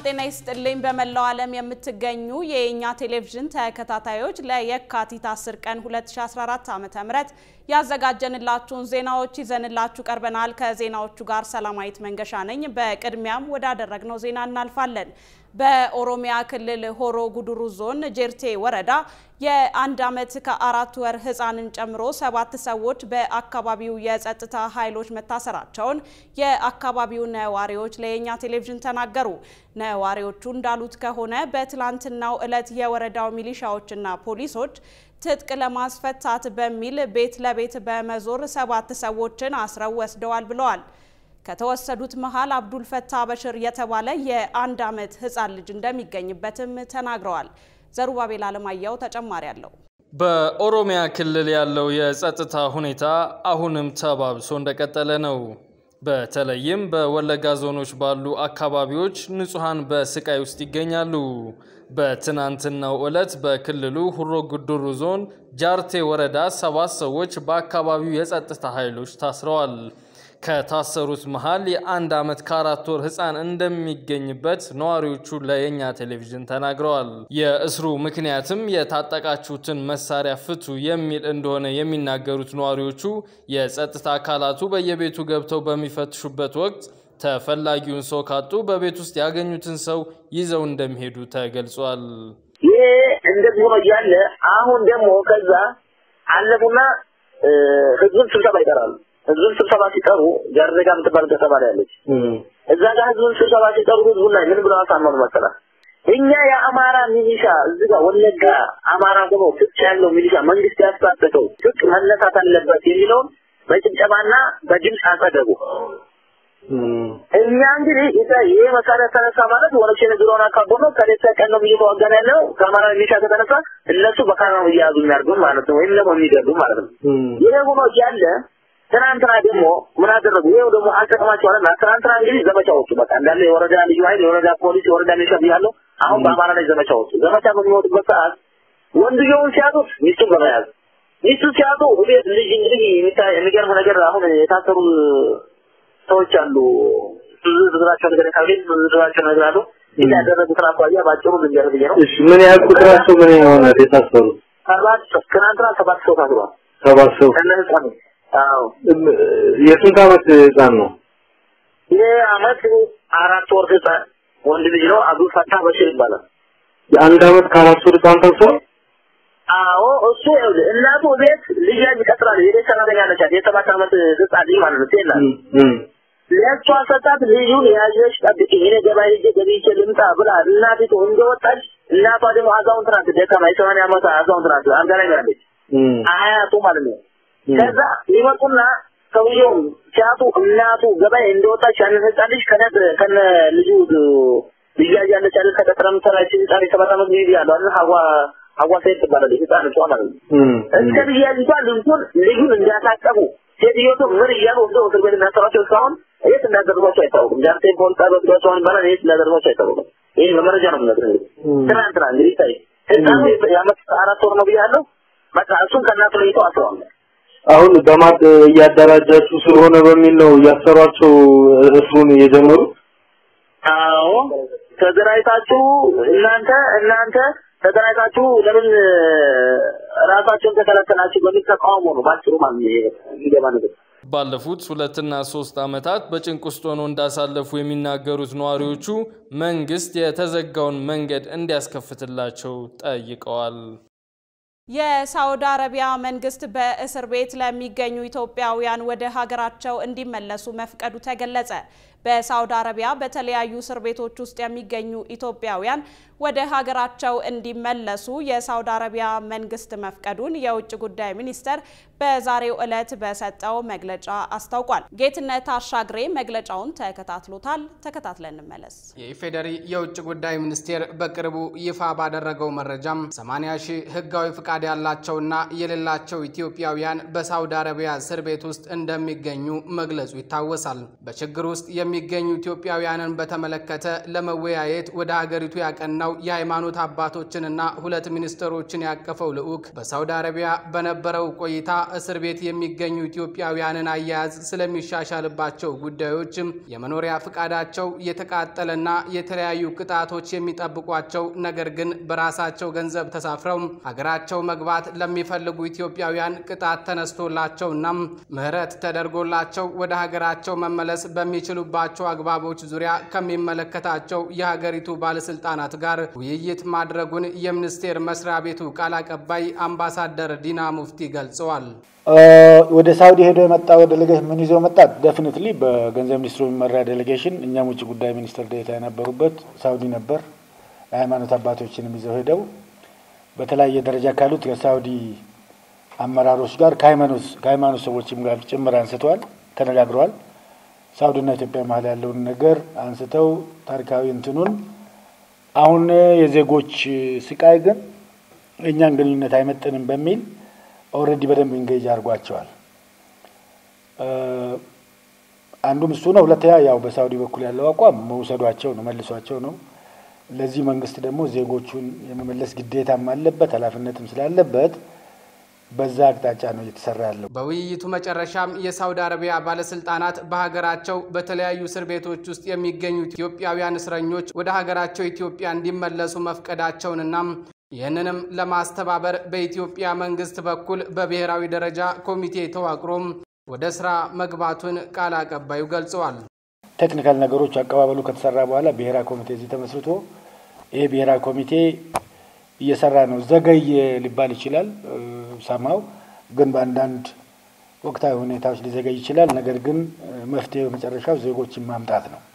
ጤና ይስጥልኝ። በመላው ዓለም የምትገኙ የኛ ቴሌቪዥን ተከታታዮች ለየካቲት 10 ቀን 2014 ዓ.ም ያዘጋጀንላችሁን ዜናዎች ይዘንላችሁ ቀርበናል። ከዜናዎቹ ጋር ሰላማዊት መንገሻ ነኝ። በቅድሚያም ወዳደረግነው ዜና እናልፋለን። በኦሮሚያ ክልል ሆሮ ጉዱሩ ዞን ጄርቴ ወረዳ የአንድ ዓመት ከአራት ወር ሕፃንን ጨምሮ ሰባት ሰዎች በአካባቢው የጸጥታ ኃይሎች መታሰራቸውን የአካባቢው ነዋሪዎች ለየኛ ቴሌቪዥን ተናገሩ። ነዋሪዎቹ እንዳሉት ከሆነ በትላንትናው ዕለት የወረዳው ሚሊሻዎችና ፖሊሶች ትጥቅ ለማስፈታት በሚል ቤት ለቤት በመዞር ሰባት ሰዎችን አስረው ወስደዋል ብለዋል። ከተወሰዱት መሃል አብዱል ፈታ በሽር የተባለ የአንድ ዓመት ህፃን ልጅ እንደሚገኝበትም ተናግረዋል። ዘሩባቤል አለማያው ተጨማሪ አለው። በኦሮሚያ ክልል ያለው የጸጥታ ሁኔታ አሁንም ተባብሶ እንደቀጠለ ነው። በተለይም በወለጋ ዞኖች ባሉ አካባቢዎች ንጹሐን በስቃይ ውስጥ ይገኛሉ። በትናንትናው ዕለት በክልሉ ሁሮ ጉዱሩ ዞን ጃርቴ ወረዳ ሰባት ሰዎች በአካባቢው የጸጥታ ኃይሎች ታስረዋል። ከታሰሩት መሃል የአንድ ዓመት ከአራት ወር ህፃን እንደሚገኝበት ነዋሪዎቹ ለየኛ ቴሌቪዥን ተናግረዋል። የእስሩ ምክንያትም የታጠቃችሁትን መሳሪያ ፍቱ የሚል እንደሆነ የሚናገሩት ነዋሪዎቹ የጸጥታ አካላቱ በየቤቱ ገብተው በሚፈትሹበት ወቅት ተፈላጊውን ሰው ካጡ በቤት ውስጥ ያገኙትን ሰው ይዘው እንደሚሄዱ ተገልጿል። ይሄ እንደዚህ ሆኖ እያለ አሁን ደግሞ ከዛ አለፉና ህዝቡን ስብሰባ ይጠራሉ። ህዝቡን ስብሰባ ሲጠሩ ጃርዜጋ የምትባል ከተማ ላይ ያለች እዛ ጋር ህዝቡን ስብሰባ ሲጠሩ ህዝቡን ላይ ምን ብለው አሳመኑ መሰላል? እኛ የአማራ ሚሊሻ እዚህ ጋር ወለጋ አማራ ሆኖ ትጥቅ ያለው ሚሊሻ መንግስት ያስታጠቀው ትጥቅ መነሳት አለበት የሚለውን በጭብጨባና በድምፅ አጸደቁ። እኛ እንግዲህ ይሄ መሳሪያ ተነሳ ማለት ወረሽ የነገረውን አካቦ ነው። ከሌት ቀን ነው እየተዋጋን ያለው ከአማራ ሚሊሻ ከተነሳ እነሱ በካራ ነው እየያዙ የሚያርጉን ማለት ነው፣ ወይም ደግሞ የሚገዱ ማለት ነው። ይሄ ሆኖ እያለ ትናንትና ደግሞ ምን አደረጉ? ይሄው ደግሞ አልጠቅማቸዋልና ትናንትና እንግዲህ ዘመቻ ወጡ። በቃ እንዳለ የወረዳ ልዩ ኃይል፣ የወረዳ ፖሊስ፣ የወረዳ ሚሊሻ ብያለሁ። አሁን በአማራ ላይ ዘመቻ ወጡ። ዘመቻ በሚወጡበት ሰዓት ወንድየውን ሲያጡት ሚስቱን በመያዝ ሚስቱ ሲያጡ ቤት ልጅ እንግዲህ የሚገርም ነገር አሁን የታሰሩ ሰዎች አሉ። ብዙ ዝርዝራቸው ነገር ካቤት ብዙ ዝርዝራቸው ነገር አሉ። ይህ ያደረጉትን አኳያ ባጭሩ ልንገር ብዬ ነው። እሺ ምን ያህል ቁጥራቸው ምን የሆነ የታሰሩ? ሰባት ትናንትና ሰባት ሰው ታስሯል። ሰባት ሰው ከነ ህፃኑ አዎ የስንት ዓመት ህፃን ነው? ይህ አመት አራት ወር ህፃን ወንድ ልጅ ነው። አብዱል ፈታህ በሽር ይባላል። የአንድ ዓመት ከአራት ወር ህፃን ታስሯል? አዎ እሱ ይኸውልህ እናቱ ቤት ልጅ ያዝ ይቀጥላል። የቤት ሰራተኛ ነች። የሰባት ዓመት ህፃን ልጅ ማለት ነው። ሴት ናት። ለእሷ ሰጣት። ልጁን ያዥሽ ጠብቂ፣ እኔ ገበያ ሄጄ ገዝቼ ልምጣ ብላ እናቲቱ እንደወጣች እናቷ ደግሞ አዛውንት ናት። ደካማ የሰማንያ ዓመት አዛውንት ናት። አልጋ ላይ ነው ያለች አያቱ ማለት ነው። ከዛ ይመጡና ሰውየው ሲያጡ እናቱ ገበያ እንደወጣች ያንን ህፃን ልጅ ከነ ከነ ልጁ ልያጅ ያለች አይደል ከቀጥረ ምሰራ ህፃን የሰባት ዓመት ልጅ ያለው አይደል ሀዋ ሀዋ ሴት ትባላለች ህፃን እሷ ማለት ነው። እስከ ልያጅቷ ልጁን ልጁን እንዲያሳቀቡ ሴትዮቱ ምን እያሉ ወስደው እስር ቤት እናሰሯቸው እስካሁን የት እንዳደረጓቸው አይታወቅም። ጃርቴ ፖሊስ ጣቢያ ወስዷቸውን ይባላል። የት እንዳደረጓቸው አይታወቅም። ይህ በመረጃ ነው የምነግርህ። እንግዲህ ትናንትና እንግዲህ ታይ ህፃኑ የአመት አራት ወር ነው ብያለሁ። በቃ እሱን ከእናቱ ለይተው አስረዋል። አሁን በማጥ እያደራጃችሁ ስለሆነ በሚል ነው እያሰሯቸው እስሩን የጀመሩ። አዎ ተደራጅታችሁ እናንተ እናንተ ተደራጅታችሁ ለምን ራሳቸውን ተከለከላችሁ በሚል ተቃውሞ ነው ባጭሩ ማለት ነው የሚገባ ነገር። ባለፉት ሁለትና ሶስት ዓመታት በጭንቅ ውስጥ ሆነው እንዳሳለፉ የሚናገሩት ነዋሪዎቹ መንግስት የተዘጋውን መንገድ እንዲያስከፍትላቸው ጠይቀዋል። የሳውዲ አረቢያ መንግስት በእስር ቤት ለሚገኙ ኢትዮጵያውያን ወደ ሀገራቸው እንዲመለሱ መፍቀዱ ተገለጸ። በሳውዲ አረቢያ በተለያዩ እስር ቤቶች ውስጥ የሚገኙ ኢትዮጵያውያን ወደ ሀገራቸው እንዲመለሱ የሳውዲ አረቢያ መንግስት መፍቀዱን የውጭ ጉዳይ ሚኒስቴር በዛሬው ዕለት በሰጠው መግለጫ አስታውቋል። ጌትነት አሻግሬ መግለጫውን ተከታትሎታል። ተከታትለን እንመለስ። የኢፌዴሪ የውጭ ጉዳይ ሚኒስቴር በቅርቡ ይፋ ባደረገው መረጃም 80 ሺህ ህጋዊ ፍቃድ ያላቸውና የሌላቸው ኢትዮጵያውያን በሳውዲ አረቢያ እስር ቤት ውስጥ እንደሚገኙ መግለጹ ይታወሳል። በችግር ውስጥ የሚ የሚገኙ ኢትዮጵያውያንን በተመለከተ ለመወያየት ወደ ሀገሪቱ ያቀናው የሃይማኖት አባቶችንና ሁለት ሚኒስትሮችን ያቀፈው ልዑክ በሳውዲ አረቢያ በነበረው ቆይታ እስር ቤት የሚገኙ ኢትዮጵያውያንን አያያዝ ስለሚሻሻልባቸው ጉዳዮች፣ የመኖሪያ ፍቃዳቸው የተቃጠለና የተለያዩ ቅጣቶች የሚጠብቋቸው ነገር ግን በራሳቸው ገንዘብ ተሳፍረው ሀገራቸው መግባት ለሚፈልጉ ኢትዮጵያውያን ቅጣት ተነስቶላቸውና ምህረት ተደርጎላቸው ወደ ሀገራቸው መመለስ በሚችሉባቸው አግባቦች ዙሪያ ከሚመለከታቸው የሀገሪቱ ባለስልጣናት ጋር ውይይት ማድረጉን የሚኒስቴር መስሪያ ቤቱ ቃል አቀባይ አምባሳደር ዲና ሙፍቲ ገልጸዋል። ወደ ሳውዲ ሄዶ የመጣው ዴሌጌሽን ምን ይዞ መጣ? ደፍኒትሊ በገንዘብ ሚኒስትሩ የሚመራ ዴሌጌሽን፣ እኛም ውጭ ጉዳይ ሚኒስትር ዴኤታ የነበሩበት ሳውዲ ነበር። የሃይማኖት አባቶችንም ይዘው ሄደው በተለያየ ደረጃ ካሉት የሳውዲ አመራሮች ጋር ከሃይማኖት ሰዎችም ጋር ጭምር አንስተዋል፣ ተነጋግረዋል። ሳውዲና ኢትዮጵያ መሀል ያለውን ነገር አንስተው ታሪካዊ እንትኑን አሁን የዜጎች ስቃይ ግን እኛን ግንኙነት አይመጥንም በሚል ኦልሬዲ በደንብ ኢንጌጅ አድርጓቸዋል። አንዱም እሱ ነው። ሁለተኛ ያው በሳውዲ በኩል ያለው አቋም መውሰዷቸው ነው፣ መልሷቸው ነው። ለዚህ መንግስት ደግሞ ዜጎቹን የመመለስ ግዴታም አለበት ኃላፊነትም ስላለበት በዛ አቅጣጫ ነው እየተሰራ ያለው። በውይይቱ መጨረሻም የሳውዲ አረቢያ ባለስልጣናት በሀገራቸው በተለያዩ እስር ቤቶች ውስጥ የሚገኙ ኢትዮጵያውያን እስረኞች ወደ ሀገራቸው ኢትዮጵያ እንዲመለሱ መፍቀዳቸውንና ይህንንም ለማስተባበር በኢትዮጵያ መንግስት በኩል በብሔራዊ ደረጃ ኮሚቴ ተዋቅሮም ወደ ስራ መግባቱን ቃል አቀባዩ ገልጸዋል። ቴክኒካል ነገሮች አቀባበሉ ከተሰራ በኋላ ብሔራዊ ኮሚቴ እዚህ ተመስርቶ ይሄ ብሔራዊ ኮሚቴ እየሰራ ነው። ዘገየ ሊባል ይችላል ሰማው ግን በአንዳንድ ወቅታዊ ሁኔታዎች ሊዘገይ ይችላል። ነገር ግን መፍትሄ በመጨረሻው ዜጎችን ማምጣት ነው።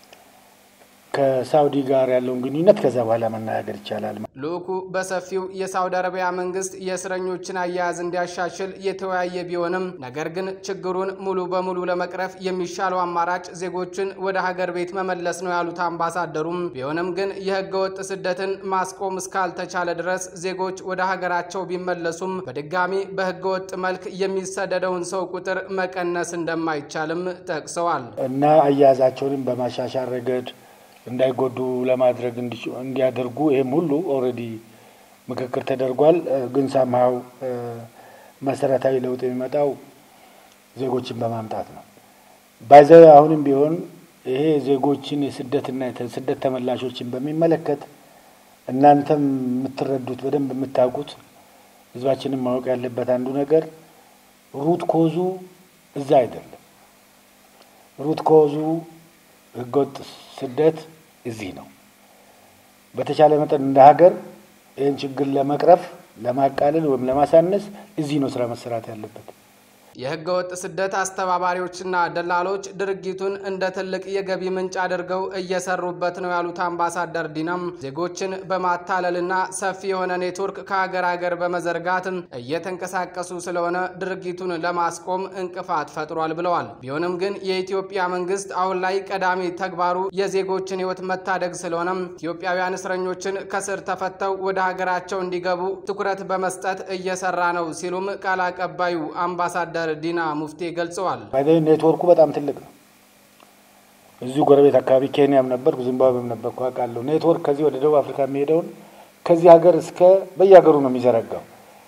ከሳውዲ ጋር ያለውን ግንኙነት ከዛ በኋላ መነጋገር ይቻላል። ልዑኩ በሰፊው የሳውዲ አረቢያ መንግስት የእስረኞችን አያያዝ እንዲያሻሽል የተወያየ ቢሆንም ነገር ግን ችግሩን ሙሉ በሙሉ ለመቅረፍ የሚሻለው አማራጭ ዜጎችን ወደ ሀገር ቤት መመለስ ነው ያሉት አምባሳደሩም፣ ቢሆንም ግን የህገ ወጥ ስደትን ማስቆም እስካልተቻለ ድረስ ዜጎች ወደ ሀገራቸው ቢመለሱም በድጋሚ በህገ ወጥ መልክ የሚሰደደውን ሰው ቁጥር መቀነስ እንደማይቻልም ጠቅሰዋል እና አያያዛቸውንም በማሻሻል ረገድ እንዳይጎዱ ለማድረግ እንዲያደርጉ ይህም ሁሉ ኦልሬዲ ምክክር ተደርጓል። ግን ሳምሃው መሰረታዊ ለውጥ የሚመጣው ዜጎችን በማምጣት ነው። ባይዘ አሁንም ቢሆን ይሄ ዜጎችን የስደትና ስደት ተመላሾችን በሚመለከት እናንተም የምትረዱት በደንብ የምታውቁት ህዝባችንም ማወቅ ያለበት አንዱ ነገር ሩት ኮዙ እዛ አይደለም። ሩት ኮዙ ህገወጥ ስደት እዚህ ነው። በተቻለ መጠን እንደ ሀገር ይህን ችግር ለመቅረፍ ለማቃለል ወይም ለማሳነስ እዚህ ነው ስራ መሰራት ያለበት። የህገ ወጥ ስደት አስተባባሪዎችና ደላሎች ድርጊቱን እንደ ትልቅ የገቢ ምንጭ አድርገው እየሰሩበት ነው ያሉት አምባሳደር ዲናም ዜጎችን በማታለልና ሰፊ የሆነ ኔትወርክ ከሀገር ሀገር በመዘርጋት እየተንቀሳቀሱ ስለሆነ ድርጊቱን ለማስቆም እንቅፋት ፈጥሯል ብለዋል። ቢሆንም ግን የኢትዮጵያ መንግስት አሁን ላይ ቀዳሚ ተግባሩ የዜጎችን ህይወት መታደግ ስለሆነም ኢትዮጵያውያን እስረኞችን ከስር ተፈተው ወደ ሀገራቸው እንዲገቡ ትኩረት በመስጠት እየሰራ ነው ሲሉም ቃል አቀባዩ አምባሳደር ዲና ሙፍቲ ገልጸዋል። ኔትወርኩ በጣም ትልቅ ነው። እዚሁ ጎረቤት አካባቢ ኬንያም ነበርኩ፣ ዚምባብዌም ነበርኩ አውቃለሁ። ኔትወርክ ከዚህ ወደ ደቡብ አፍሪካ የሚሄደውን ከዚህ ሀገር እስከ በየሀገሩ ነው የሚዘረጋው።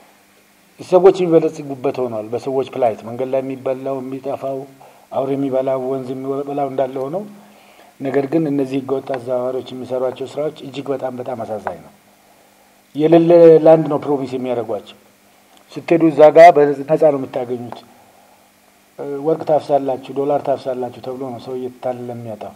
ሰዎች የሚበለጽጉበት ሆኗል። በሰዎች ፕላይት መንገድ ላይ የሚበላው የሚጠፋው፣ አውሬ የሚበላው፣ ወንዝ የሚበላው እንዳለ ሆነው ነገር ግን እነዚህ ህገወጥ አዘዋዋሪዎች የሚሰሯቸው ስራዎች እጅግ በጣም በጣም አሳዛኝ ነው። የሌለ ላንድ ነው ፕሮሚስ የሚያደርጓቸው ስትሄዱ እዛ ጋር በነፃ ነው የምታገኙት። ወርቅ ታፍሳላችሁ፣ ዶላር ታፍሳላችሁ ተብሎ ነው ሰው እየተታለለ የሚያጣው።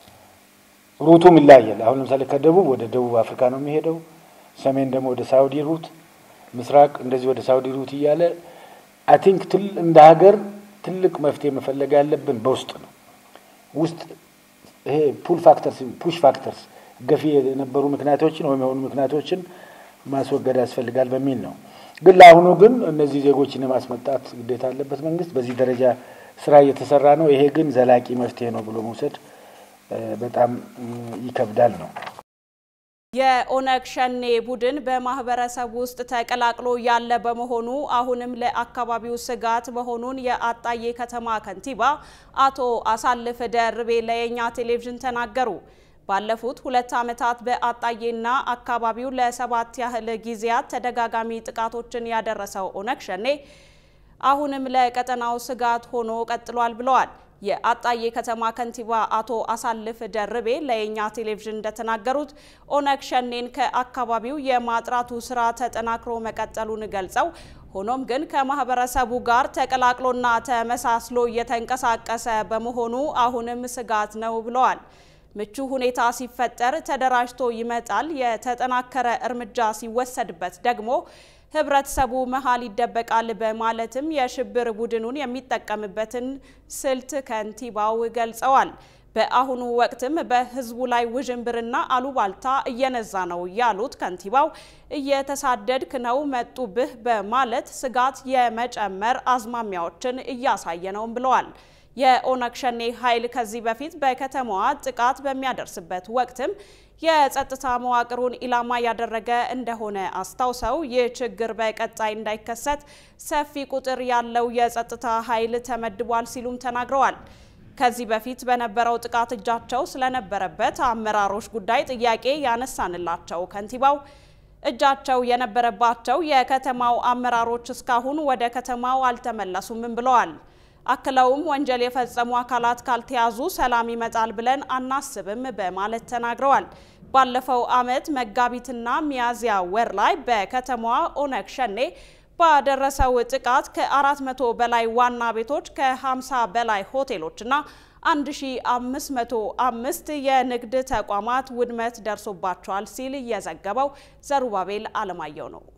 ሩቱም ይለያያል። አሁን ለምሳሌ ከደቡብ ወደ ደቡብ አፍሪካ ነው የሚሄደው፣ ሰሜን ደግሞ ወደ ሳውዲ ሩት፣ ምስራቅ እንደዚህ ወደ ሳውዲ ሩት እያለ አይ ቲንክ እንደ ሀገር ትልቅ መፍትሄ መፈለግ ያለብን በውስጥ ነው። ውስጥ ይሄ ፑል ፋክተርስ ፑሽ ፋክተርስ ገፊ የነበሩ ምክንያቶችን ወይም የሆኑ ምክንያቶችን ማስወገድ ያስፈልጋል በሚል ነው። ግን ለአሁኑ ግን እነዚህ ዜጎችን የማስመጣት ግዴታ አለበት መንግስት። በዚህ ደረጃ ስራ እየተሰራ ነው። ይሄ ግን ዘላቂ መፍትሄ ነው ብሎ መውሰድ በጣም ይከብዳል ነው። የኦነግ ሸኔ ቡድን በማህበረሰብ ውስጥ ተቀላቅሎ ያለ በመሆኑ አሁንም ለአካባቢው ስጋት መሆኑን የአጣዬ ከተማ ከንቲባ አቶ አሳልፍ ደርቤ ለየኛ ቴሌቪዥን ተናገሩ። ባለፉት ሁለት ዓመታት በአጣዬና አካባቢው ለሰባት ያህል ጊዜያት ተደጋጋሚ ጥቃቶችን ያደረሰው ኦነግ ሸኔ አሁንም ለቀጠናው ስጋት ሆኖ ቀጥሏል ብለዋል። የአጣዬ ከተማ ከንቲባ አቶ አሳልፍ ደርቤ ለየኛ ቴሌቪዥን እንደተናገሩት ኦነግ ሸኔን ከአካባቢው የማጥራቱ ስራ ተጠናክሮ መቀጠሉን ገልጸው ሆኖም ግን ከማህበረሰቡ ጋር ተቀላቅሎና ተመሳስሎ እየተንቀሳቀሰ በመሆኑ አሁንም ስጋት ነው ብለዋል። ምቹ ሁኔታ ሲፈጠር ተደራጅቶ ይመጣል። የተጠናከረ እርምጃ ሲወሰድበት ደግሞ ህብረተሰቡ መሀል ይደበቃል በማለትም የሽብር ቡድኑን የሚጠቀምበትን ስልት ከንቲባው ገልጸዋል። በአሁኑ ወቅትም በህዝቡ ላይ ውዥንብርና አሉባልታ እየነዛ ነው ያሉት ከንቲባው እየተሳደድክ ነው መጡብህ በማለት ስጋት የመጨመር አዝማሚያዎችን እያሳየ ነው ብለዋል። የኦነግ ሸኔ ኃይል ከዚህ በፊት በከተማዋ ጥቃት በሚያደርስበት ወቅትም የጸጥታ መዋቅሩን ኢላማ ያደረገ እንደሆነ አስታውሰው ይህ ችግር በቀጣይ እንዳይከሰት ሰፊ ቁጥር ያለው የጸጥታ ኃይል ተመድቧል ሲሉም ተናግረዋል። ከዚህ በፊት በነበረው ጥቃት እጃቸው ስለነበረበት አመራሮች ጉዳይ ጥያቄ ያነሳንላቸው ከንቲባው እጃቸው የነበረባቸው የከተማው አመራሮች እስካሁን ወደ ከተማው አልተመለሱም ብለዋል። አክለውም ወንጀል የፈጸሙ አካላት ካልተያዙ ሰላም ይመጣል ብለን አናስብም በማለት ተናግረዋል። ባለፈው ዓመት መጋቢትና ሚያዝያ ወር ላይ በከተማዋ ኦነግ ሸኔ ባደረሰው ጥቃት ከ400 በላይ ዋና ቤቶች ከ50 በላይ ሆቴሎችና 1505 የንግድ ተቋማት ውድመት ደርሶባቸዋል ሲል የዘገበው ዘሩባቤል አለማየሁ ነው።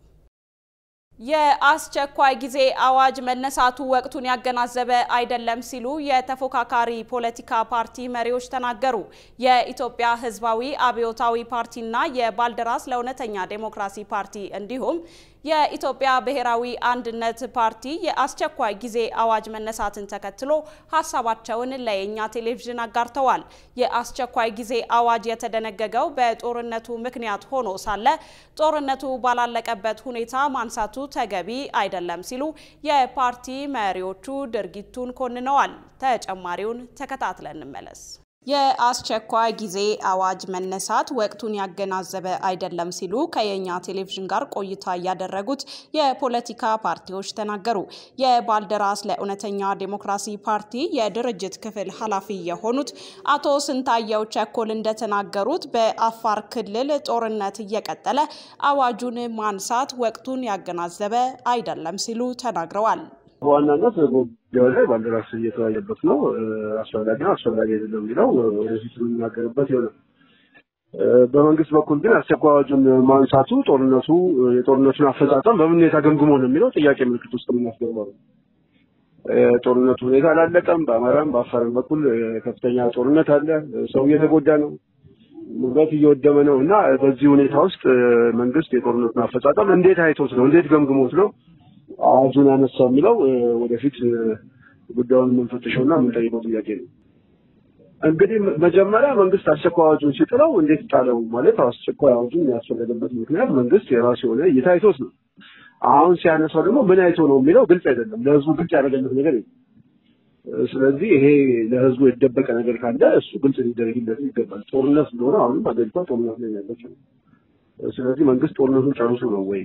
የአስቸኳይ ጊዜ አዋጅ መነሳቱ ወቅቱን ያገናዘበ አይደለም ሲሉ የተፎካካሪ ፖለቲካ ፓርቲ መሪዎች ተናገሩ። የኢትዮጵያ ሕዝባዊ አብዮታዊ ፓርቲና የባልደራስ ለእውነተኛ ዴሞክራሲ ፓርቲ እንዲሁም የኢትዮጵያ ብሔራዊ አንድነት ፓርቲ የአስቸኳይ ጊዜ አዋጅ መነሳትን ተከትሎ ሀሳባቸውን ለየኛ ቴሌቪዥን አጋርተዋል። የአስቸኳይ ጊዜ አዋጅ የተደነገገው በጦርነቱ ምክንያት ሆኖ ሳለ ጦርነቱ ባላለቀበት ሁኔታ ማንሳቱ ተገቢ አይደለም ሲሉ የፓርቲ መሪዎቹ ድርጊቱን ኮንነዋል። ተጨማሪውን ተከታትለን እንመለስ። የአስቸኳይ ጊዜ አዋጅ መነሳት ወቅቱን ያገናዘበ አይደለም ሲሉ ከየኛ ቴሌቪዥን ጋር ቆይታ ያደረጉት የፖለቲካ ፓርቲዎች ተናገሩ። የባልደራስ ለእውነተኛ ዴሞክራሲ ፓርቲ የድርጅት ክፍል ኃላፊ የሆኑት አቶ ስንታየው ቸኮል እንደተናገሩት በአፋር ክልል ጦርነት እየቀጠለ አዋጁን ማንሳት ወቅቱን ያገናዘበ አይደለም ሲሉ ተናግረዋል። በዋናነት ጉዳዩ ላይ ባልደራስ እየተወያየበት ነው። አስፈላጊ ነው አስፈላጊ አይደለም የሚለው ወደፊት የምንናገርበት ይሆናል። በመንግስት በኩል ግን አስቸኳይ አዋጁን ማንሳቱ ጦርነቱ የጦርነቱን አፈጻጸም በምን ሁኔታ ገምግሞ ነው የሚለው ጥያቄ ምልክት ውስጥ የምናስገባው ነው። ጦርነቱ ሁኔታ አላለቀም። በአማራም በአፋርም በኩል ከፍተኛ ጦርነት አለ። ሰው እየተጎዳ ነው። ንብረት እየወደመ ነው እና በዚህ ሁኔታ ውስጥ መንግስት የጦርነቱን አፈጻጸም እንዴት አይቶት ነው እንዴት ገምግሞት ነው አዋጁን ያነሳው የሚለው ወደፊት ጉዳዩን የምንፈትሸው እና የምንጠይቀው ጥያቄ ነው። እንግዲህ መጀመሪያ መንግስት አስቸኳይ አዋጁን ሲጥለው እንዴት ጣለው ማለት አስቸኳይ አዋጁን ያስፈለገበት ምክንያት መንግስት የራሱ የሆነ እይታ አይቶት ነው። አሁን ሲያነሳው ደግሞ ምን አይቶ ነው የሚለው ግልጽ አይደለም። ለህዝቡ ግልጽ ያደረገለት ነገር የለም። ስለዚህ ይሄ ለህዝቡ የተደበቀ ነገር ካለ እሱ ግልጽ ሊደረግለት ይገባል። ጦርነት ስለሆነ አሁንም አገሪቷ ጦርነት ላይ ያለችው ስለዚህ መንግስት ጦርነቱን ጨርሶ ነው ወይ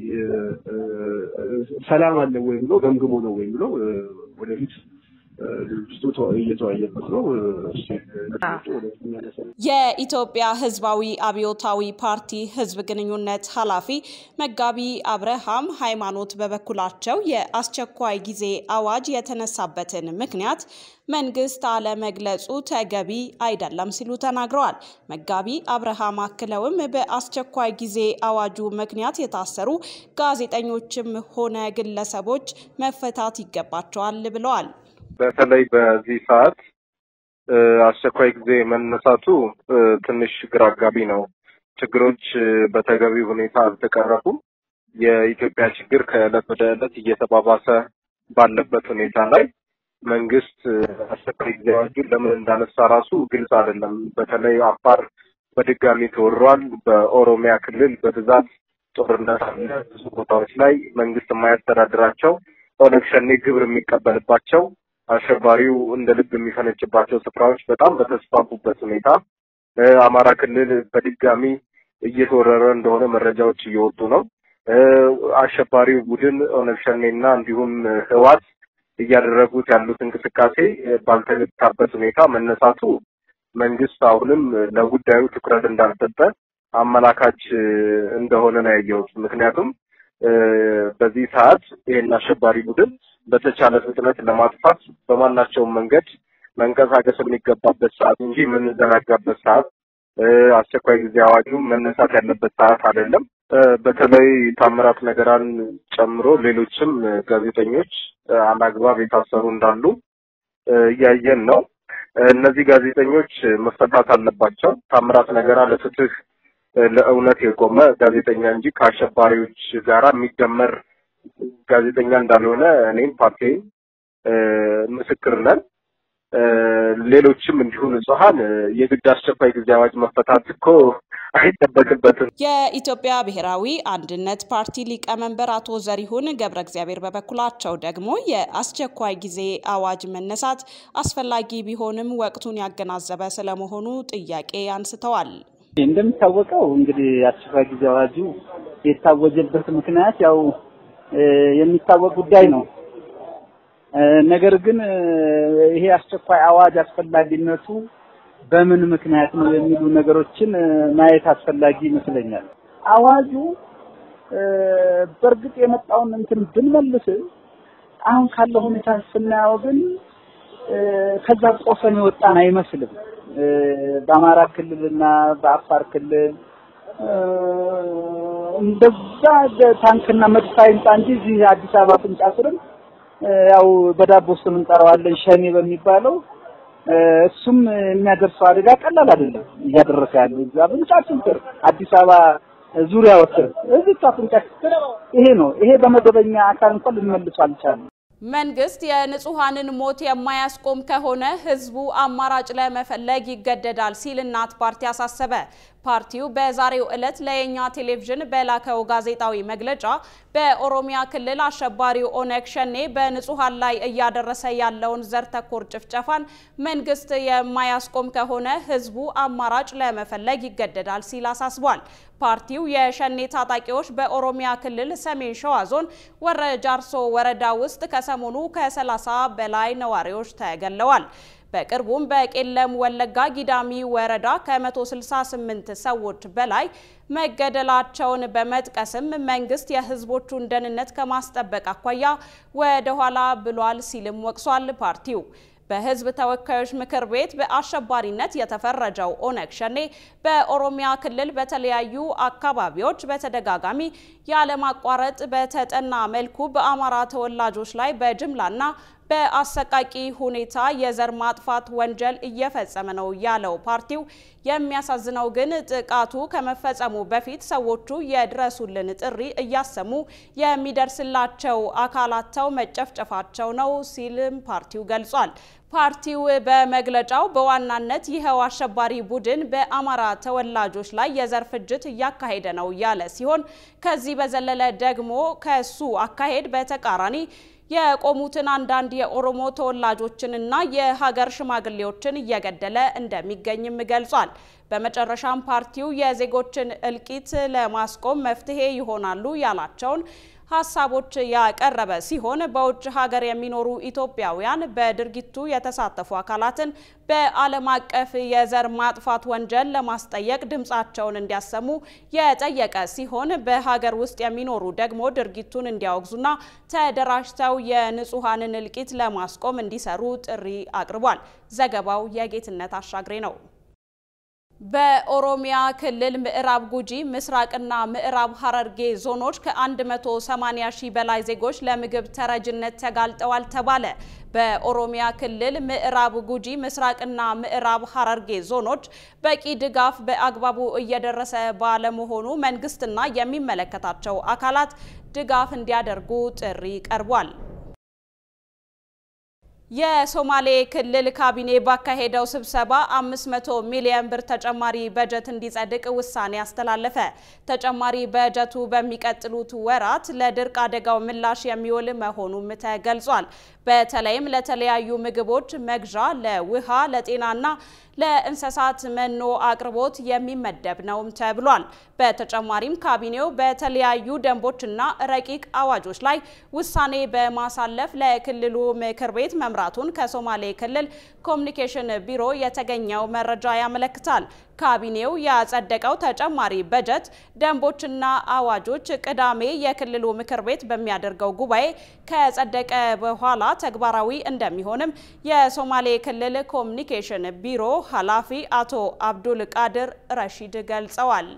ሰላም አለ ወይ ብሎ ገምግሞ ነው ወይ ብሎ ወደፊት ድርጅቱ እየተወያየበት ነው። የኢትዮጵያ ህዝባዊ አብዮታዊ ፓርቲ ህዝብ ግንኙነት ኃላፊ መጋቢ አብርሃም ሃይማኖት በበኩላቸው የአስቸኳይ ጊዜ አዋጅ የተነሳበትን ምክንያት መንግስት አለመግለጹ ተገቢ አይደለም ሲሉ ተናግረዋል። መጋቢ አብርሃም አክለውም በአስቸኳይ ጊዜ አዋጁ ምክንያት የታሰሩ ጋዜጠኞችም ሆነ ግለሰቦች መፈታት ይገባቸዋል ብለዋል። በተለይ በዚህ ሰዓት አስቸኳይ ጊዜ መነሳቱ ትንሽ ግራ አጋቢ ነው። ችግሮች በተገቢ ሁኔታ አልተቀረፉም። የኢትዮጵያ ችግር ከዕለት ወደ ዕለት እየተባባሰ ባለበት ሁኔታ ላይ መንግስት አስቸኳይ ጊዜ አዋጁን ለምን እንዳነሳ ራሱ ግልጽ አይደለም። በተለይ አፋር በድጋሚ ተወሯል። በኦሮሚያ ክልል በብዛት ጦርነት አለ። ብዙ ቦታዎች ላይ መንግስት የማያስተዳድራቸው ኦነግ ሸኔ ግብር የሚቀበልባቸው አሸባሪው እንደ ልብ የሚፈነጭባቸው ስፍራዎች በጣም በተስፋፉበት ሁኔታ አማራ ክልል በድጋሚ እየተወረረ እንደሆነ መረጃዎች እየወጡ ነው። አሸባሪው ቡድን ኦነግ ሸኔና እንዲሁም ህዋት እያደረጉት ያሉት እንቅስቃሴ ባልተገታበት ሁኔታ መነሳቱ መንግስት አሁንም ለጉዳዩ ትኩረት እንዳልሰጠ አመላካች እንደሆነ ነው ያየሁት። ምክንያቱም በዚህ ሰዓት ይህን አሸባሪ ቡድን በተቻለ ፍጥነት ለማጥፋት በማናቸውም መንገድ መንቀሳቀስ የሚገባበት ሰዓት እንጂ የምንዘናጋበት ሰዓት፣ አስቸኳይ ጊዜ አዋጁ መነሳት ያለበት ሰዓት አይደለም። በተለይ ታምራት ነገራን ጨምሮ ሌሎችም ጋዜጠኞች አላግባብ የታሰሩ እንዳሉ እያየን ነው። እነዚህ ጋዜጠኞች መፈታት አለባቸው። ታምራት ነገራ ለፍትህ ለእውነት የቆመ ጋዜጠኛ እንጂ ከአሸባሪዎች ጋራ የሚደመር ጋዜጠኛ እንዳልሆነ እኔም ፓርቲ ምስክር ነን። ሌሎችም እንዲሁ ንጹሐን የግድ አስቸኳይ ጊዜ አዋጅ መፈታት እኮ አይጠበቅበትም። የኢትዮጵያ ብሔራዊ አንድነት ፓርቲ ሊቀመንበር አቶ ዘሪሁን ገብረ እግዚአብሔር በበኩላቸው ደግሞ የአስቸኳይ ጊዜ አዋጅ መነሳት አስፈላጊ ቢሆንም ወቅቱን ያገናዘበ ስለመሆኑ ጥያቄ አንስተዋል። እንደሚታወቀው እንግዲህ አስቸኳይ ጊዜ አዋጁ የታወጀበት ምክንያት ያው የሚታወቅ ጉዳይ ነው። ነገር ግን ይሄ አስቸኳይ አዋጅ አስፈላጊነቱ በምን ምክንያት ነው የሚሉ ነገሮችን ማየት አስፈላጊ ይመስለኛል። አዋጁ በእርግጥ የመጣውን እንትን ብንመልስ አሁን ካለው ሁኔታ ስናየው ግን ከዛ ቆፈን የወጣን አይመስልም። በአማራ ክልልና በአፋር ክልል እንደዛ ታንክና መድፍ አይምጣ እንጂ እዚህ አዲስ አበባ አፍንጫ ስርም ያው በዳቦ ስም እንጠራዋለን ሸኔ በሚባለው እሱም የሚያደርሰው አደጋ ቀላል አይደለም። እያደረሰ ያለው እዛ አፍንጫችን ስር አዲስ አበባ ዙሪያ ወጥተን እዚህ አፍንጫችን ስር ይሄ ነው። ይሄ በመደበኛ አካል እንኳን ልንመልሱ አልቻለም። መንግስት የንጹሐንን ሞት የማያስቆም ከሆነ ህዝቡ አማራጭ ለመፈለግ ይገደዳል ሲል እናት ፓርቲ አሳሰበ። ፓርቲው በዛሬው ዕለት ለየኛ ቴሌቪዥን በላከው ጋዜጣዊ መግለጫ በኦሮሚያ ክልል አሸባሪው ኦነግ ሸኔ በንጹሐን ላይ እያደረሰ ያለውን ዘር ተኮር ጭፍጨፋን መንግስት የማያስቆም ከሆነ ህዝቡ አማራጭ ለመፈለግ ይገደዳል ሲል አሳስቧል። ፓርቲው የሸኔ ታጣቂዎች በኦሮሚያ ክልል ሰሜን ሸዋ ዞን ወረ ጃርሶ ወረዳ ውስጥ ከሰሞኑ ከ30 በላይ ነዋሪዎች ተገለዋል። በቅርቡም በቄለም ወለጋ ጊዳሚ ወረዳ ከ168 ሰዎች በላይ መገደላቸውን በመጥቀስም መንግስት የህዝቦቹን ደህንነት ከማስጠበቅ አኳያ ወደ ኋላ ብሏል ሲልም ወቅሷል። ፓርቲው በህዝብ ተወካዮች ምክር ቤት በአሸባሪነት የተፈረጀው ኦነግ ሸኔ በኦሮሚያ ክልል በተለያዩ አካባቢዎች በተደጋጋሚ ያለማቋረጥ በተጠና መልኩ በአማራ ተወላጆች ላይ በጅምላና በአሰቃቂ ሁኔታ የዘር ማጥፋት ወንጀል እየፈጸመ ነው ያለው ፓርቲው የሚያሳዝነው ግን ጥቃቱ ከመፈጸሙ በፊት ሰዎቹ የድረሱልን ጥሪ እያሰሙ የሚደርስላቸው አካላተው መጨፍጨፋቸው ነው ሲልም ፓርቲው ገልጿል። ፓርቲው በመግለጫው በዋናነት ይኸው አሸባሪ ቡድን በአማራ ተወላጆች ላይ የዘር ፍጅት እያካሄደ ነው ያለ ሲሆን ከዚህ በዘለለ ደግሞ ከሱ አካሄድ በተቃራኒ የቆሙትን አንዳንድ የኦሮሞ ተወላጆችንና የሀገር ሽማግሌዎችን እየገደለ እንደሚገኝም ገልጿል። በመጨረሻም ፓርቲው የዜጎችን እልቂት ለማስቆም መፍትሄ ይሆናሉ ያላቸውን ሀሳቦች ያቀረበ ሲሆን በውጭ ሀገር የሚኖሩ ኢትዮጵያውያን በድርጊቱ የተሳተፉ አካላትን በዓለም አቀፍ የዘር ማጥፋት ወንጀል ለማስጠየቅ ድምፃቸውን እንዲያሰሙ የጠየቀ ሲሆን በሀገር ውስጥ የሚኖሩ ደግሞ ድርጊቱን እንዲያወግዙና ተደራጅተው የንጹሐንን እልቂት ለማስቆም እንዲሰሩ ጥሪ አቅርቧል። ዘገባው የጌትነት አሻግሬ ነው። በኦሮሚያ ክልል ምዕራብ ጉጂ ምስራቅና ምዕራብ ሐረርጌ ዞኖች ከ180 ሺህ በላይ ዜጎች ለምግብ ተረጅነት ተጋልጠዋል ተባለ። በኦሮሚያ ክልል ምዕራብ ጉጂ ምስራቅና ምዕራብ ሐረርጌ ዞኖች በቂ ድጋፍ በአግባቡ እየደረሰ ባለመሆኑ መንግስትና የሚመለከታቸው አካላት ድጋፍ እንዲያደርጉ ጥሪ ቀርቧል። የሶማሌ ክልል ካቢኔ ባካሄደው ስብሰባ 500 ሚሊዮን ብር ተጨማሪ በጀት እንዲጸድቅ ውሳኔ አስተላለፈ። ተጨማሪ በጀቱ በሚቀጥሉት ወራት ለድርቅ አደጋው ምላሽ የሚውል መሆኑም ተገልጿል። በተለይም ለተለያዩ ምግቦች መግዣ፣ ለውሃ፣ ለጤናና ለእንስሳት መኖ አቅርቦት የሚመደብ ነውም ተብሏል። በተጨማሪም ካቢኔው በተለያዩ ደንቦችና ረቂቅ አዋጆች ላይ ውሳኔ በማሳለፍ ለክልሉ ምክር ቤት መምራቱን ከሶማሌ ክልል ኮሚኒኬሽን ቢሮ የተገኘው መረጃ ያመለክታል። ካቢኔው ያጸደቀው ተጨማሪ በጀት ደንቦችና አዋጆች ቅዳሜ የክልሉ ምክር ቤት በሚያደርገው ጉባኤ ከጸደቀ በኋላ ተግባራዊ እንደሚሆንም የሶማሌ ክልል ኮሚኒኬሽን ቢሮ ኃላፊ አቶ አብዱል ቃድር ረሺድ ገልጸዋል።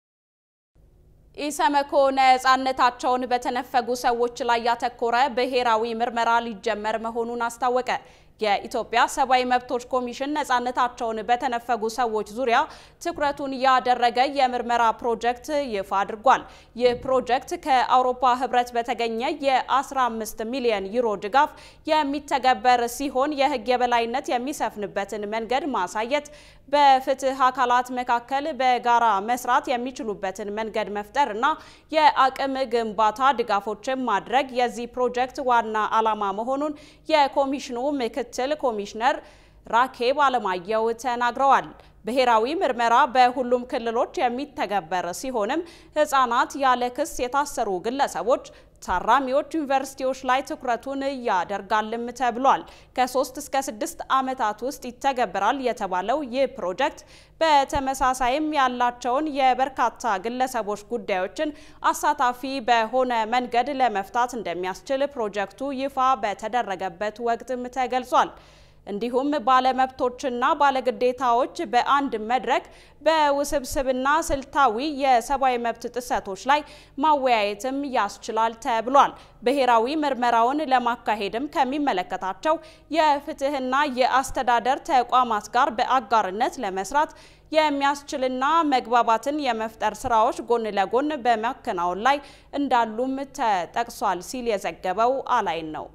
ኢሰመኮ ነጻነታቸውን በተነፈጉ ሰዎች ላይ ያተኮረ ብሔራዊ ምርመራ ሊጀመር መሆኑን አስታወቀ። የኢትዮጵያ ሰብአዊ መብቶች ኮሚሽን ነጻነታቸውን በተነፈጉ ሰዎች ዙሪያ ትኩረቱን ያደረገ የምርመራ ፕሮጀክት ይፋ አድርጓል። ይህ ፕሮጀክት ከአውሮፓ ሕብረት በተገኘ የ15 ሚሊዮን ዩሮ ድጋፍ የሚተገበር ሲሆን የሕግ የበላይነት የሚሰፍንበትን መንገድ ማሳየት፣ በፍትህ አካላት መካከል በጋራ መስራት የሚችሉበትን መንገድ መፍጠር እና የአቅም ግንባታ ድጋፎችን ማድረግ የዚህ ፕሮጀክት ዋና ዓላማ መሆኑን የኮሚሽኑ ምክትል ኮሚሽነር ራኬብ አለማየሁ ተናግረዋል። ብሔራዊ ምርመራ በሁሉም ክልሎች የሚተገበር ሲሆንም ህጻናት፣ ያለ ክስ የታሰሩ ግለሰቦች፣ ታራሚዎች ዩኒቨርሲቲዎች ላይ ትኩረቱን ያደርጋልም ተብሏል። ከሶስት እስከ ስድስት ዓመታት ውስጥ ይተገበራል የተባለው ይህ ፕሮጀክት በተመሳሳይም ያላቸውን የበርካታ ግለሰቦች ጉዳዮችን አሳታፊ በሆነ መንገድ ለመፍታት እንደሚያስችል ፕሮጀክቱ ይፋ በተደረገበት ወቅትም ተገልጿል። እንዲሁም ባለመብቶችና ባለግዴታዎች በአንድ መድረክ በውስብስብና ስልታዊ የሰብአዊ መብት ጥሰቶች ላይ ማወያየትም ያስችላል ተብሏል። ብሔራዊ ምርመራውን ለማካሄድም ከሚመለከታቸው የፍትህና የአስተዳደር ተቋማት ጋር በአጋርነት ለመስራት የሚያስችልና መግባባትን የመፍጠር ስራዎች ጎን ለጎን በማከናወን ላይ እንዳሉም ተጠቅሷል ሲል የዘገበው አላይን ነው።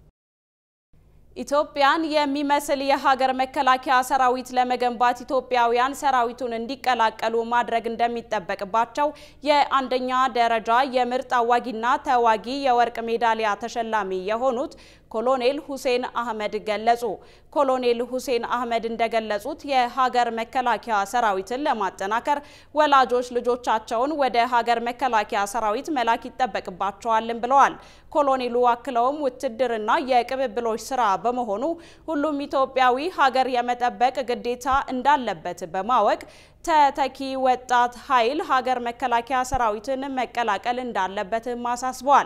ኢትዮጵያን የሚመስል የሀገር መከላከያ ሰራዊት ለመገንባት ኢትዮጵያውያን ሰራዊቱን እንዲቀላቀሉ ማድረግ እንደሚጠበቅባቸው የአንደኛ ደረጃ የምርጥ አዋጊና ተዋጊ የወርቅ ሜዳሊያ ተሸላሚ የሆኑት ኮሎኔል ሁሴን አህመድ ገለጹ። ኮሎኔል ሁሴን አህመድ እንደገለጹት የሀገር መከላከያ ሰራዊትን ለማጠናከር ወላጆች ልጆቻቸውን ወደ ሀገር መከላከያ ሰራዊት መላክ ይጠበቅባቸዋልም ብለዋል። ኮሎኔሉ አክለውም ውትድርና የቅብብሎች ስራ በመሆኑ ሁሉም ኢትዮጵያዊ ሀገር የመጠበቅ ግዴታ እንዳለበት በማወቅ ተተኪ ወጣት ኃይል ሀገር መከላከያ ሰራዊትን መቀላቀል እንዳለበትም አሳስበዋል።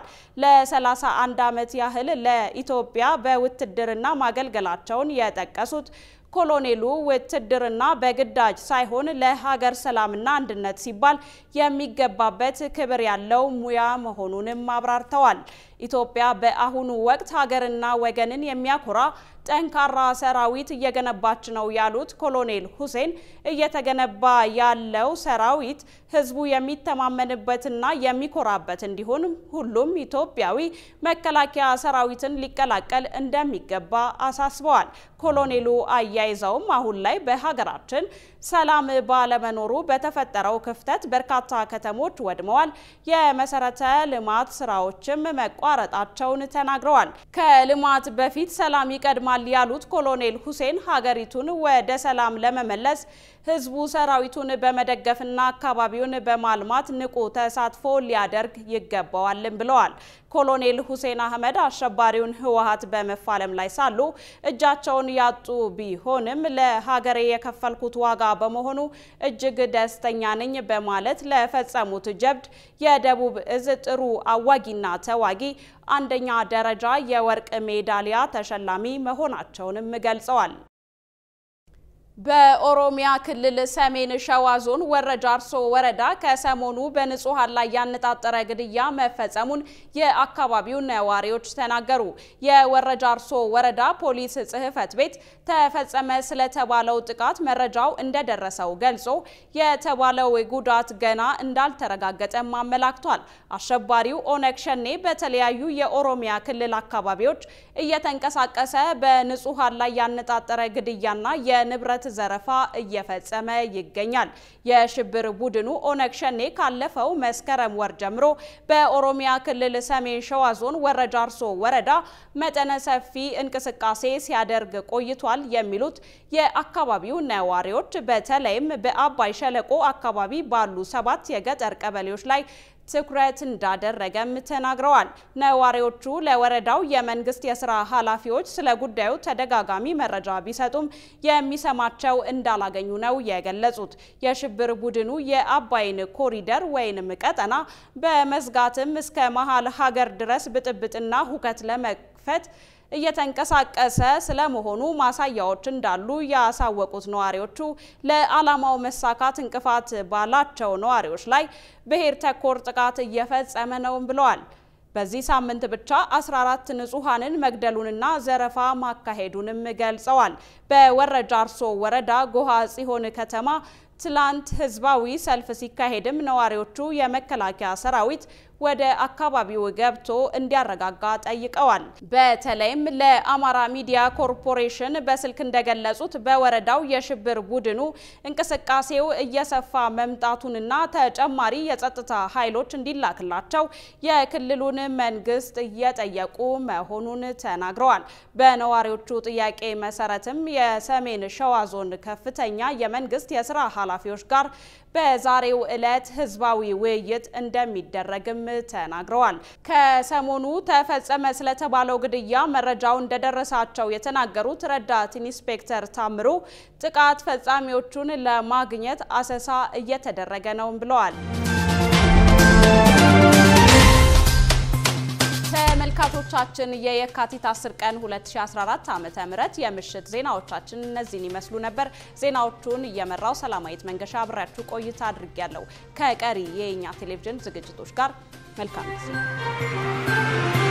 ለ31 ዓመት ያህል ለኢትዮጵያ በውትድርና ማገልገላቸውን የጠቀሱት ኮሎኔሉ ውትድርና በግዳጅ ሳይሆን ለሀገር ሰላምና አንድነት ሲባል የሚገባበት ክብር ያለው ሙያ መሆኑንም አብራርተዋል። ኢትዮጵያ በአሁኑ ወቅት ሀገርና ወገንን የሚያኮራ ጠንካራ ሰራዊት እየገነባች ነው ያሉት ኮሎኔል ሁሴን እየተገነባ ያለው ሰራዊት ሕዝቡ የሚተማመንበትና የሚኮራበት እንዲሆን ሁሉም ኢትዮጵያዊ መከላከያ ሰራዊትን ሊቀላቀል እንደሚገባ አሳስበዋል። ኮሎኔሉ አያይዘውም አሁን ላይ በሀገራችን ሰላም ባለመኖሩ በተፈጠረው ክፍተት በርካታ ከተሞች ወድመዋል፣ የመሰረተ ልማት ስራዎችም መቋረጣቸውን ተናግረዋል። ከልማት በፊት ሰላም ይቀድማል ያሉት ኮሎኔል ሁሴን ሀገሪቱን ወደ ሰላም ለመመለስ ህዝቡ ሰራዊቱን በመደገፍና አካባቢውን በማልማት ንቁ ተሳትፎ ሊያደርግ ይገባዋልም ብለዋል። ኮሎኔል ሁሴን አህመድ አሸባሪውን ህወሀት በመፋለም ላይ ሳሉ እጃቸውን ያጡ ቢሆንም ለሀገሬ የከፈልኩት ዋጋ በመሆኑ እጅግ ደስተኛ ነኝ በማለት ለፈጸሙት ጀብድ የደቡብ እዝ ጥሩ አዋጊና ተዋጊ አንደኛ ደረጃ የወርቅ ሜዳሊያ ተሸላሚ መሆናቸውንም ገልጸዋል። በኦሮሚያ ክልል ሰሜን ሸዋ ዞን ወረ ጃርሶ ወረዳ ከሰሞኑ በንጹሃን ላይ ያነጣጠረ ግድያ መፈጸሙን የአካባቢው ነዋሪዎች ተናገሩ። የወረ ጃርሶ ወረዳ ፖሊስ ጽሕፈት ቤት ተፈጸመ ስለተባለው ጥቃት መረጃው እንደደረሰው ገልጾ የተባለው ጉዳት ገና እንዳልተረጋገጠም አመላክቷል። አሸባሪው ኦነግ ሸኔ በተለያዩ የኦሮሚያ ክልል አካባቢዎች እየተንቀሳቀሰ በንጹሃን ላይ ያነጣጠረ ግድያና የንብረት ዘረፋ እየፈጸመ ይገኛል። የሽብር ቡድኑ ኦነግ ሸኔ ካለፈው መስከረም ወር ጀምሮ በኦሮሚያ ክልል ሰሜን ሸዋ ዞን ወረ ጃርሶ ወረዳ መጠነ ሰፊ እንቅስቃሴ ሲያደርግ ቆይቷል የሚሉት የአካባቢው ነዋሪዎች በተለይም በአባይ ሸለቆ አካባቢ ባሉ ሰባት የገጠር ቀበሌዎች ላይ ትኩረት እንዳደረገም ተናግረዋል። ነዋሪዎቹ ለወረዳው የመንግስት የስራ ኃላፊዎች ስለ ጉዳዩ ተደጋጋሚ መረጃ ቢሰጡም የሚሰማቸው እንዳላገኙ ነው የገለጹት። የሽብር ቡድኑ የአባይን ኮሪደር ወይንም ቀጠና በመዝጋትም እስከ መሀል ሀገር ድረስ ብጥብጥና ሁከት ለመክፈት እየተንቀሳቀሰ ስለመሆኑ ማሳያዎች እንዳሉ ያሳወቁት ነዋሪዎቹ ለዓላማው መሳካት እንቅፋት ባላቸው ነዋሪዎች ላይ ብሔር ተኮር ጥቃት እየፈጸመ ነውም ብለዋል። በዚህ ሳምንት ብቻ 14 ንጹሐንን መግደሉንና ዘረፋ ማካሄዱንም ገልጸዋል። በወረ ጃርሶ ወረዳ ጎሃ ጽዮን ከተማ ትላንት ህዝባዊ ሰልፍ ሲካሄድም ነዋሪዎቹ የመከላከያ ሰራዊት ወደ አካባቢው ገብቶ እንዲያረጋጋ ጠይቀዋል። በተለይም ለአማራ ሚዲያ ኮርፖሬሽን በስልክ እንደገለጹት በወረዳው የሽብር ቡድኑ እንቅስቃሴው እየሰፋ መምጣቱንና ተጨማሪ የጸጥታ ኃይሎች እንዲላክላቸው የክልሉን መንግስት እየጠየቁ መሆኑን ተናግረዋል። በነዋሪዎቹ ጥያቄ መሰረትም የሰሜን ሸዋ ዞን ከፍተኛ የመንግስት የስራ ኃላፊዎች ጋር በዛሬው ዕለት ህዝባዊ ውይይት እንደሚደረግም ተናግረዋል። ከሰሞኑ ተፈጸመ ስለተባለው ግድያ መረጃው እንደደረሳቸው የተናገሩት ረዳት ኢንስፔክተር ታምሩ ጥቃት ፈጻሚዎቹን ለማግኘት አሰሳ እየተደረገ ነው ብለዋል። ተመልካቾቻችን የየካቲት 10 ቀን 2014 ዓመተ ምህረት የምሽት ዜናዎቻችን እነዚህን ይመስሉ ነበር። ዜናዎቹን እየመራው ሰላማዊት መንገሻ አብሬያችሁ ቆይታ አድርጌያለሁ። ከቀሪ የኛ ቴሌቪዥን ዝግጅቶች ጋር መልካም ጊዜ